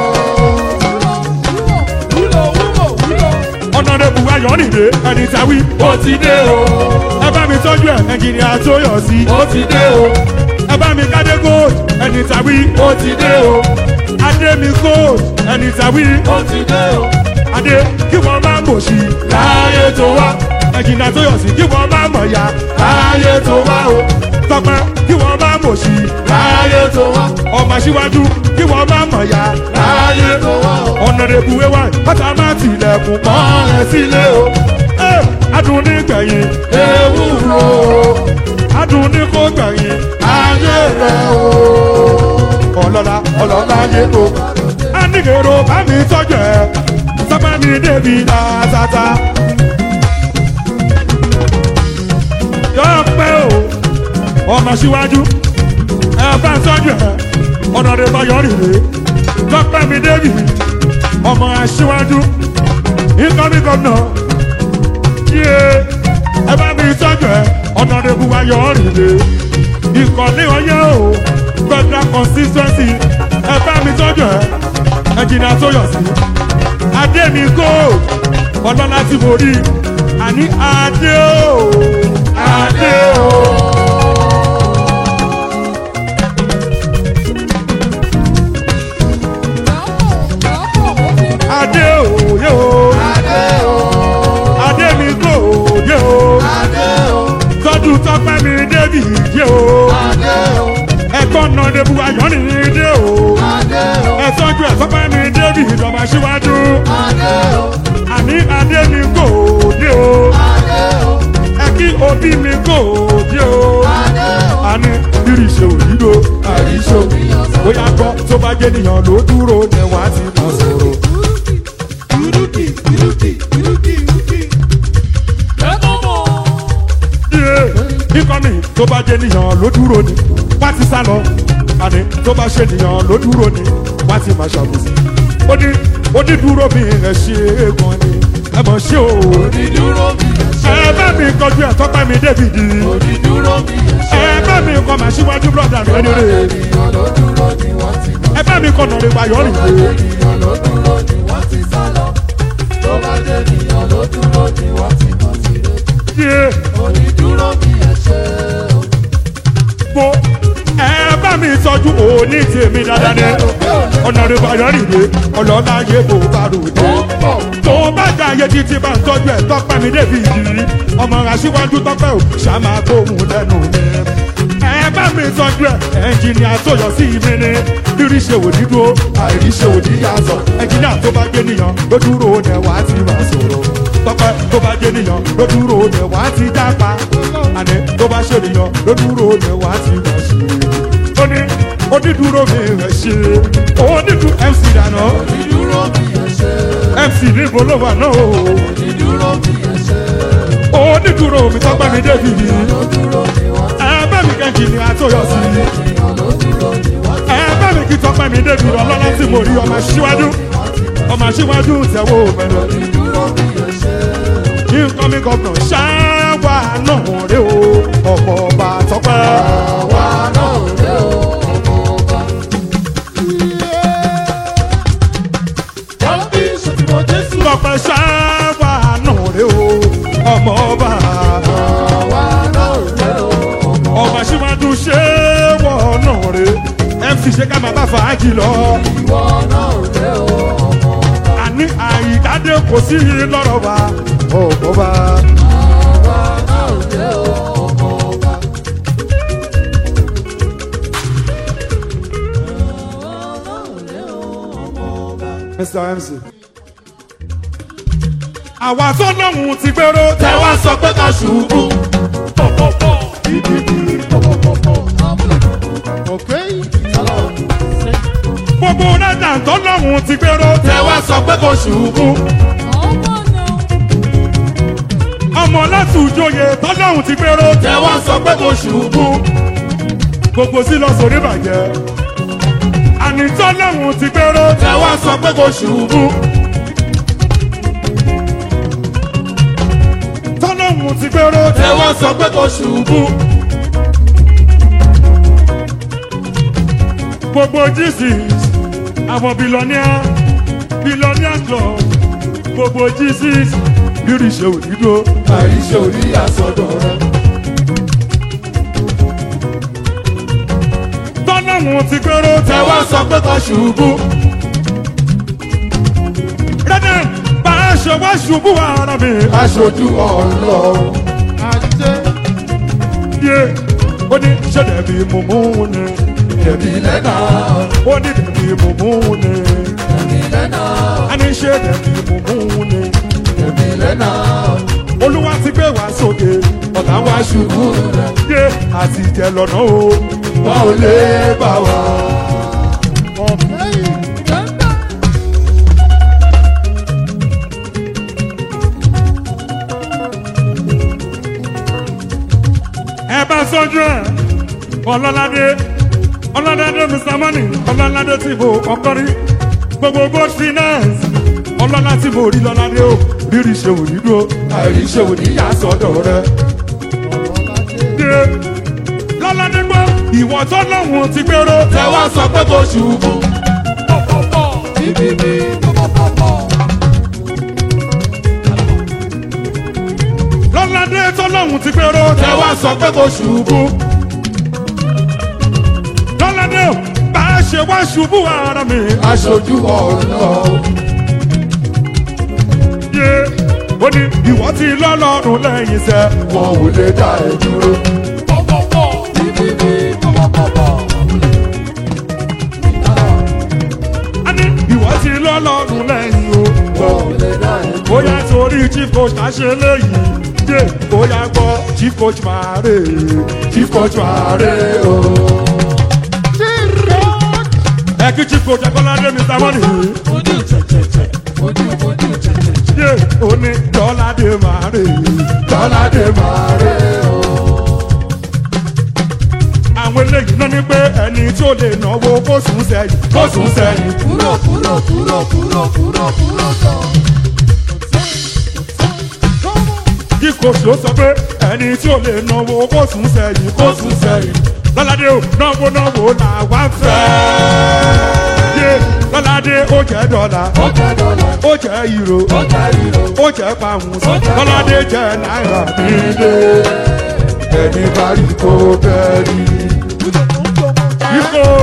wúlò wúlò wúlò. ọ̀nà rẹ̀ bù ayọ̀rì rè ẹni tàwí ó ti dé o ẹ bá mi tọ́jú ẹ̀ ẹnjìnìà tó yọ̀ sí ó ti dé o ẹ bá mi kádé gold ẹni tàwí ó ti dé o adé mi gold ẹni tàwí ó ti dé o. adé kí wọ́n má mọ̀ sí láàyè tó wá ẹ̀jìnà tó yọ̀ sí kí wọ́n má mọ̀ ya láàyè tó wá o tọpẹ́ kí wọ́n má mọ̀ sí láàyè tó wá ọmọ síwájú kí wọ́n má mọ̀ ya láàyè tó wá ọ̀nà rẹ̀ buwé wá bàtà má tilẹ̀kùn mọ́ ẹ sílé o ẹ adùn ní gbẹ̀yìn ewúro adùn ní kó gbẹ̀yìn ayé rẹ̀ o ọlọ́lá ọlọ́lá yé o anigero bá mi tọ́jú ẹ sábà mi débi dáadáa. yóò pẹ́ o ọmọ síwájú ẹ bá ń tọ́jú ẹ ọ̀nà rẹ̀ bá yọrí rè tọ́pẹ́ mi débi ọmọ aṣíwájú incoming governor yé ẹ bá mi tọ́jú ẹ ọ̀nà rẹ̀ bá yọrí rè ìkọ̀lé ọyẹ́ o federal consistency ẹ bá mi tọ́jú ẹ ẹnjìnà tó yọ̀ sí adé mi kó ọlọ́lá tí mo rí àní adé o adé o. adé o yé o adé o adé mi kó yé o adé o tọ́jú tọ́pẹ́ mi débi yé o adé o ẹ̀gbọ́n náà débu ayọ̀ ní dé o adé o ẹ̀tọ́jú ẹ̀tọ́pẹ́ mi débi ìjọba síwájú adé o àní adé mi kó yé o adé o ẹ kí òbí mi kó yé o adé o. àní rírì ṣe òyìnbó àríṣò mi yàn sọ. bóyá gbọ́ tó bá jẹ́ nìyàn ló dúró ni wà á ti mọ̀ sọ̀rọ̀. Irúkì irúkì irúkì irúkì. Iye ikọ̀ mi tó bá jẹ́ nìyàn ló dúró ni wá ti sá lọ. Àní tó bá ṣe nìyàn ló dúró ni wá ti máa ṣàbùsí. Ó ní onídúró mi rẹ̀ ṣe é gan ni ẹ mọ̀ ṣé o. Onídúró mi yàn ṣe. Ẹ bá mi kọjú ẹ̀ tọ́pẹ́ mi David. Onídúró mi yàn ṣe. Ẹ bá mi kọ màá síwájú brọ́dà mi ẹni rè. Ènìyàn ló dúró ni wọ́n ti mọ̀. Ẹ bá mi kọ nàrè wáyọ̀ rìn rè. Ènìyàn ló yé onídúró mi ẹ ṣe o. mo ẹ bá mi tọ́jú òní tèmi dáadáa ní ọ̀nà rẹ̀ bàyọ̀ nìyé ọlọ́lá yé bò bá rò dé. tó bá jà yé títí bá ń tọ́jú ẹ̀ tọ́pẹ́ mi débi ìdírí ọmọ aṣíwájú tọ́pẹ́ ò ṣàmà gbóhùn lẹ́nu mi. ẹ bá mi tọ́jú ẹ̀ ẹnjìnìà tó yọ sí mi ní rírí ṣe wò ní dúró àìrí ṣe wò ní yàtọ̀ ẹnjìnìà tó bá gbé nìyàn ló dúró dẹ̀ wá ti máa sọ̀rọ̀ tọ́pẹ́ tó bá gbé nìyàn ló dúró dẹ̀ wá ti dápa àní tó bá ṣe nìyàn ló dúró dẹ̀ wá ti máa ṣe ó ní onídùúró mi rẹ̀ ṣe onídùú mc dáná onídúró mi ẹ ṣe mc níbo ló wà náà o onídúró mi ẹ ṣe onídùúró mi tọ́pẹ́ mi débi yìí lódúró ni wọ́n ẹ̀ẹ́bẹ́ mi kẹ́jì ni àtọ́yọ̀ sí i èèyàn lódúró ni wọ́n ẹ̀ẹ́bẹ́ mi kí tọ́pẹ́ mi débi ọlọ́lá tí mo rí ọmọ síwájú ọmọ síwájú tẹ̀wọ́ mẹ́rin onídúró mi ẹ ṣe ní nǹkan mi gọ́nà ṣáwá náà rè o ọmọ ọba tọ́pẹ́ àwa náà rè o ọmọ ọba. wọ́n bí ṣètìmọ̀ jésù tọ́pẹ́ ṣáwá náà rè o ọmọ ọba àwa náà rè o ọmọ ọmọ síwájú ṣé wọ́n náà rè mc ṣe ká máa bá fàájì lọ ìwọ náà rè o ọmọ ọba. àní àyíkáde kò sí lọ́rọ̀ wa ọmọ ọba. àwa náà rè o ọmọ ọba. Mr. MC. àwa tó lóhùn ti gbèrò tẹ wá sọ pé ká ṣubú. gbogbo náírà tó lóhùn ti gbèrò tẹ wá sọ pé kò ṣubú. ọmọ láti ìjòyè tó lóhùn ti gbèrò tẹ wá sọ pé kò ṣubú. gbogbo sí lọ sórí bàjẹ́ àní tó lóhùn ti gbèrò tẹ wá sọ pé kò ṣubú. tó lóhùn ti gbèrò tẹ wá sọ pé kò ṣubú. gbogbo jesus àwọn billionaire billionaire club gbogbo jesus rírì ṣe òdìdó àìṣe orí àsọdọ̀ rẹ. tó lóhùn ti gbèrò tẹ wá sọ pé kò ṣubú. rẹ́dẹ̀ bá a ṣe wá ṣubú ara mi. aṣojú ọlọ́run. yé ó ní ṣé dẹ̀bi mùmú ni ẹ̀mí lẹ́nà ó ní dẹ̀bi mùmú ni ẹ̀mí lẹ́nà a ní ṣé dẹ̀bi mùmú ni ẹ̀mí lẹ́nà olúwa ti gbé wá sókè ọ̀tá wá ṣubú rẹ̀. yé àti ìjẹ lọ́nà o. wọn ò lè bá wa. ẹ bá sọ́jú ẹ̀ ọlọ́ládé ọlọ́ládé mr money ọlọ́ládé tí mo kọ́kọ́ rí gbogbo gold finance ọlọ́lá tí mo rí lọ́ládé o rírì ṣe wò ní dúró àìríṣẹ́ òní yà sọ́dọ̀ rẹ. dé lọ́ládé gbọ́ ìwọ tó lọ́hùn ti gbèrò tẹ wá sọ pé kò ṣubú. bíbí lọ́ládé tó lọ́hùn ti gbèrò tẹ wá sọ pé kò ṣubú. lọ́ládé o bá a ṣe wá ṣubú ara mi aṣojú ọlọ́run. yé ó ní ìwọ ti lọ́lọ́run lẹ́yìn sẹ́ wọn ò lè dá ẹ dúró. a ní ìwọ ti lọ́lọ́run lẹ́yìn o. wọn ò lè dá ẹ dúró. bóyá torí chief coach ta ṣe léyìí dé bóyá gbọ́ chief coach máa rè é chief coach ààrẹ o. ẹ kí chief coach akọ́ládé mr money ojú tẹ̀tẹ̀tẹ̀ ojú ojú tẹ̀tẹ̀tẹ̀. dé òní dọ́ládé máa rè é tọ́ládé máa rẹ o. àwọn eléyìí náà ní pé ẹni tí ó lè náwó kó sùn sẹ́yìn kó sùn sẹ́yìn. kúrò kúrò kúrò kúrò kúrò kúrò sọ. kí coach ló sọ pé ẹni tí ó lè náwó kó sùn sẹ́yìn kó sùn sẹ́yìn. lọ́ládé o náwó náwó làwa ń fẹ́ yé lọ́ládé ó jẹ́ dọ́là ó jẹ́ dọ́là ó jẹ́ ìró ó jẹ́ ìró ó jẹ́ pàmùs Ó jẹ́ lọ́ládé jẹ́ náírà nílé ẹni bá rí kó bẹ́ẹ̀ rí. Ifo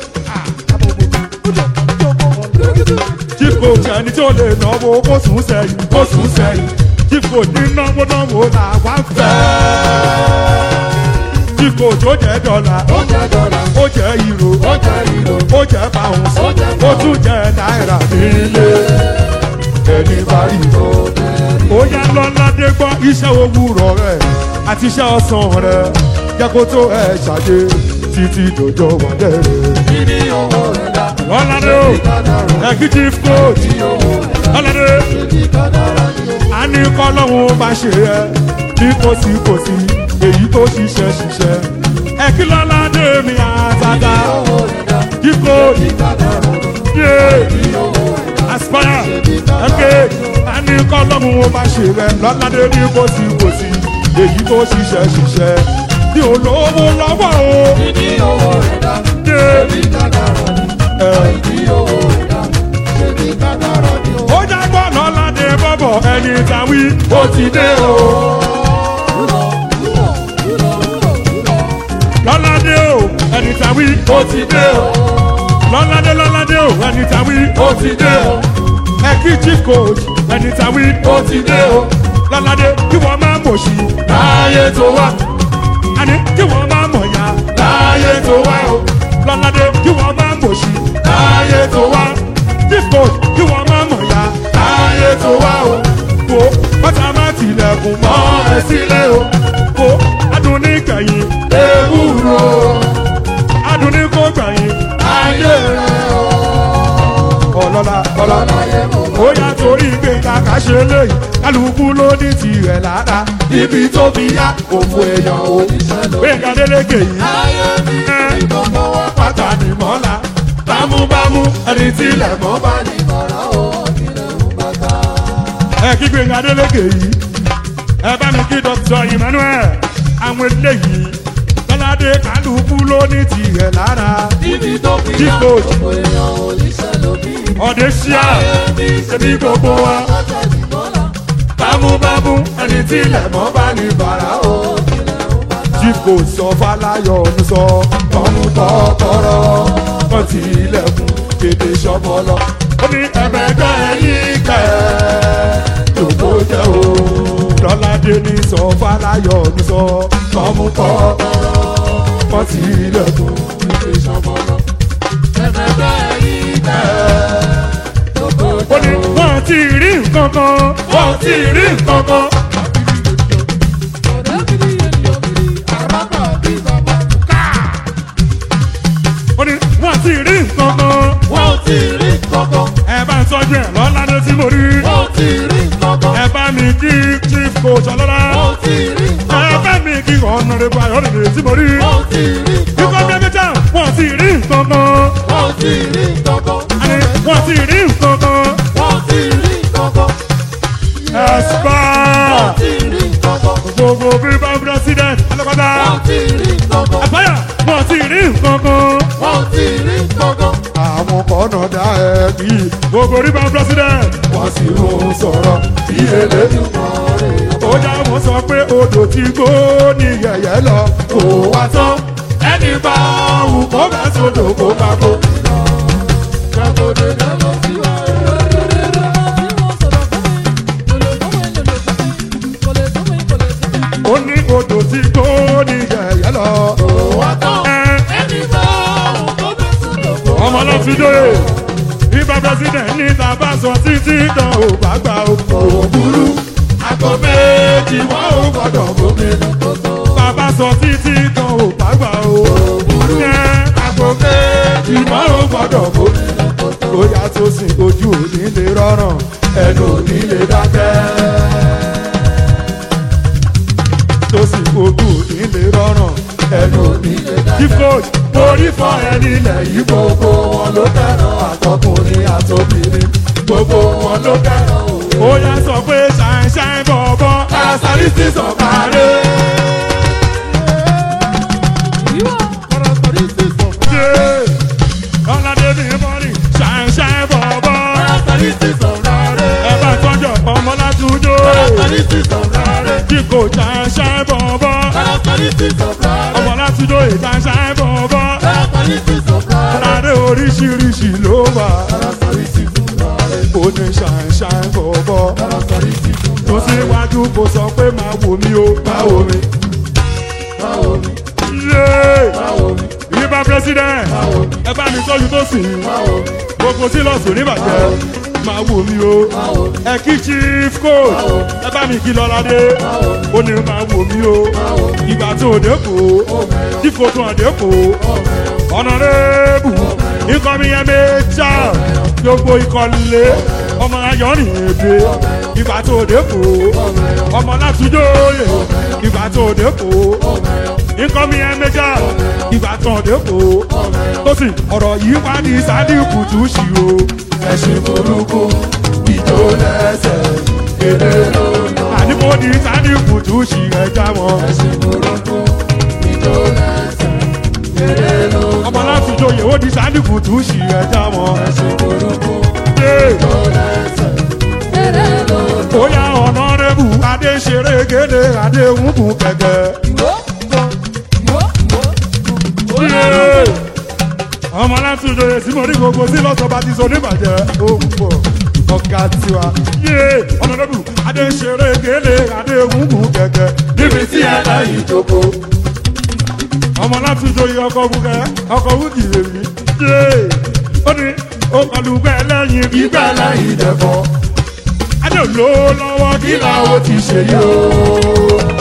Ifo jẹ́ni tí ó lè náwó kó sùn sẹ́yìn kó sùn sẹ́yìn Ifo ní náwó náwó là wá ń fẹ́. Ifo tó jẹ́ dọ́là ó jẹ́ dọ́là ó jẹ́ ìró ó jẹ́ ìró ó jẹ́ pàmùs Ó jẹ́ ó tún jẹ́ náírà nílé ẹni bá rí kó ó yá lọ́ládé gbọ́ iṣẹ́ òwúrọ̀ rẹ̀ àti iṣẹ́ ọ̀sán rẹ̀ jẹ́ kó tó ẹ̀ ṣàdé títí dòjò wọlé rẹ̀. kí ni owó rẹ̀ dá lọ́ládé o kádàrá executive coach kí owó rẹ̀ dá lọ́ládé kí kádàrá ni ó a ní kọ́lọ́hún bá ṣe ẹ́ ní kòsíkòsí èyí tó ṣiṣẹ́ ṣiṣẹ́ ẹ kí lọ́ládé mi àtàtà owó rẹ̀ dá kí coach kí kádàrá yé kí owó rẹ̀ dá aspire ẹ̀kẹ́ a ní kọ́lọ́hún bá ṣe ẹ́ lọ́ládé ní kòsíkòsí èyí tó ṣiṣẹ́ ṣiṣẹ́ ní olówó lọ́wọ́ o kí ni owó rẹ̀ dá yé kí kádàrá ni ẹ̀. kí owó rẹ̀ dá kí kádàrá ni ó. ó jágbọ́ lọ́ládé bọ́bọ̀ ẹni tàwí ó ti dé o. lọ́ládé o ẹni tàwí ó ti dé o. lọ́ládé lọ́ládé o ẹni tàwí ó ti dé o. ẹ̀kí chief coach ẹni tàwí ó ti dé o. lọ́ládé kí wọ́n máa mọ̀ sí láàyè tó wá. àní kí wọ́n máa mọ̀ ya láàyè tó wá o. lọ́ládé kí wọ́n máa mọ̀ sí láàyè tó wá. chief coach kí wọ́n máa mọ̀ ya láàyè tó wá o. wo bàtà má tilẹ̀kùn mọ́ ẹ sílẹ̀ o. wo adùn ní kẹ̀yìn ewúro adùn ní kó gbẹ̀yìn ayé rẹ̀ o. ọlọ́lá ọlọ́lá ó yà torí pé kàkà ṣe léyìí kálukú ló ní tirẹ̀ lára ibi tó fi yá òfò èèyàn o. gbẹ̀ngà délékè yìí ayé mi ẹ́ gbogbo wa pátá ni mọ́lá bámúbámú ẹni tílẹ̀ mọ́ bá ní. bàrà ó kílẹ̀ ń bàtà. ẹ kí gbẹ̀ngà délékè yìí ẹ bá mi kí dr emmanuel àwọn eléyìí tọ́ládé kálukú ló ní tirẹ̀ lára ibi tó fi Chief yá coach. gbogbo èèyàn oníṣẹ́ lómi. ọ̀dẹ̀ ṣíà ayé mi ṣebí gbogbo wa pátá ní bọ́lá bámúbámú ẹni tílẹ̀ mọ́ bá ní bàrà o. ó kílẹ̀ ń bàtà. tí kò sọ fáláyọ̀ ń sọ tọ́mú tọ́kọ́rọ́ wọ́n ti ilẹ̀kùn kéde ṣọ́bọ́lọ́. ó ní ẹ̀mẹ́gbẹ́ yín kẹ́ lóko jẹ́ o. lọ́ládé ní sọ fáláyọ̀ ń sọ tọ́mú tọ́kọ́rọ́ wọ́n ti ilẹ̀kùn kéde ṣọ́bọ́lọ́. ẹ̀fẹ̀fẹ̀ yìí tẹ̀ lóko ó ní wọ́n ti rí nǹkan kan wọ́n ti rí nǹkan kan. ọ̀dẹ́bìrì ènìyàn bìrì àràbà bí bàbá. ó ní wọ́n ti rí nǹkan kan. wọ́n ti rí kankan ẹ bá ń tọ́jú ẹ̀ lọ́ládé tí mo rí. wọ́n ti rí kankan ẹ bá mi kí chief coach ọlọ́lá. wọ́n ti rí ẹ kankan bá mi kí ọ̀nàrẹ́bù ayọ̀dẹ̀dẹ̀ tí mo rí. wọ́n ti rí ikọ̀ kankan dẹ́gbẹ́jà wọ́n ti rí nǹkan kan. wọ́n ti rí kankan àní wọ́n ti rí nǹkan kan. wọ́n ti rí kankan ẹ̀sìpá wọ́n ti rí kankan gbogbo bíbá president alápàdá. wọ́n ti rí kankan àbáyà wọ́n ti rí nǹkan kan. wọ́n ti rí kankan àwọn kọ́nà dá ẹ kí gbogbo bíbá president. wọ́n sì ń sọ̀rọ̀ bí elédùnmọ̀rẹ́. ó já wọn sọ pé odò tí gbó ní yẹ̀yẹ́ lọ kò wá tán. ẹni bá wù kó bá sódò kó bá kó. ṣàkóso lọ́wọ́ sí wa. ó ní odò tí gbó ní yẹ̀yẹ́ lọ. wá tán ẹ ẹni bá òun tó bẹ́ sùn lọ́wọ́. ọmọ lọ fi dóye ibà president ní tàbá sọ títí kan ò bá gbà ó òbúrú àgọ́ méjì wọ́n ò gbọ́dọ̀ gómìnà bàbá sọ títí kan ò bá gbà ó òbúrú àgọ́ méjì wọ́n ò gbọ́dọ̀ gómìnà bóyá tó sìn ojú òní lè rọrùn ẹnu òní lè dákẹ́ tó sì ojú òní lè rọrùn ẹnu òní lè dákẹ́. chief coach orí fọ ẹni ilẹ̀ yìí gbogbo wọn ló fẹ́ràn àtọkùnrin àtobìnrin gbogbo wọn ló fẹ́ràn òwe. ó yá sọ pé ṣàìṣàì bọ̀bọ̀ àṣàlìsì sọ̀kàrẹ́. ṣe ọ̀làdé mi mọ́rin ṣàìṣàì ní ṣàǹṣàǹ bọ̀bọ̀ Lọ́rọ̀ sọ̀rí sí fún tó síwájú kò sọ pé máa wò mí o máa wò mí. Báwo mi? Yéé! Báwo mi? Ìbá president Báwo mi? ẹ bá mi tọ́jú tó sìn ín Báwo mi? gbogbo sílọ̀sì oníbàjẹ́ máa wò mí o Báwo mi? ẹ kí chief coach ẹ bá mi kí lọ́ládé ó ní máa wò mí o ìgbà tó dé kó tí kò tún àdé kó ọ̀nàrẹ́bù ikọ̀ mi yẹn méjà gbogbo ikọ̀ lé ọmọ ayọ̀rìn èdè ìgbà tó dé kó ọmọ látúndóyè ìgbà tó dé kó ikọ̀ mi yẹn méjà ìgbà tó dé kó tó sì ọ̀rọ̀ yìí wá ní sádìkù tún ṣì o. Ẹṣin burúkú, ìjó lẹ́sẹ̀, èrè lónà. àníkó ní sádìkù tún ṣì ẹja wọn. Ẹṣin burúkú, ìjó lẹ́sẹ̀, èrè lónà. ọmọ látúndóyè ó ní sádìkù tún ṣì ẹja wọn. Ẹṣin burúkú, Hey! ìjó lẹ́sẹ̀, èrè lónà. bóyá ọ̀nàrẹ́bù adé ṣeré gédé adé ń kún kẹ̀kẹ́. Ìwó, ìwó, ìwó, ìwó. Yéé! ọmọ látúndóyè tí mo ní gbogbo sí lọ́sọ̀ọ́ bá ti sọ níbàjẹ́ ó ń pọ̀ ọ̀gá tiwa. Yéé! ọ̀nàrẹ́bù adé ṣeré gédé adé ń kún kẹ̀kẹ́. Níbi tí ẹ láyìí jókòó, ọmọ látúndóyè ọkọ̀ bukẹ́ ọkọ̀ wúkì rèmí. Yéé! ó ní ó kọlu bẹ́ẹ̀ lẹ́yìn ìgbà gbígbà láyé. láyìí dẹ̀fọ́. adé ò lò ó lọ́wọ́ kí Kí làwọn làwọn ti ṣe yìí o?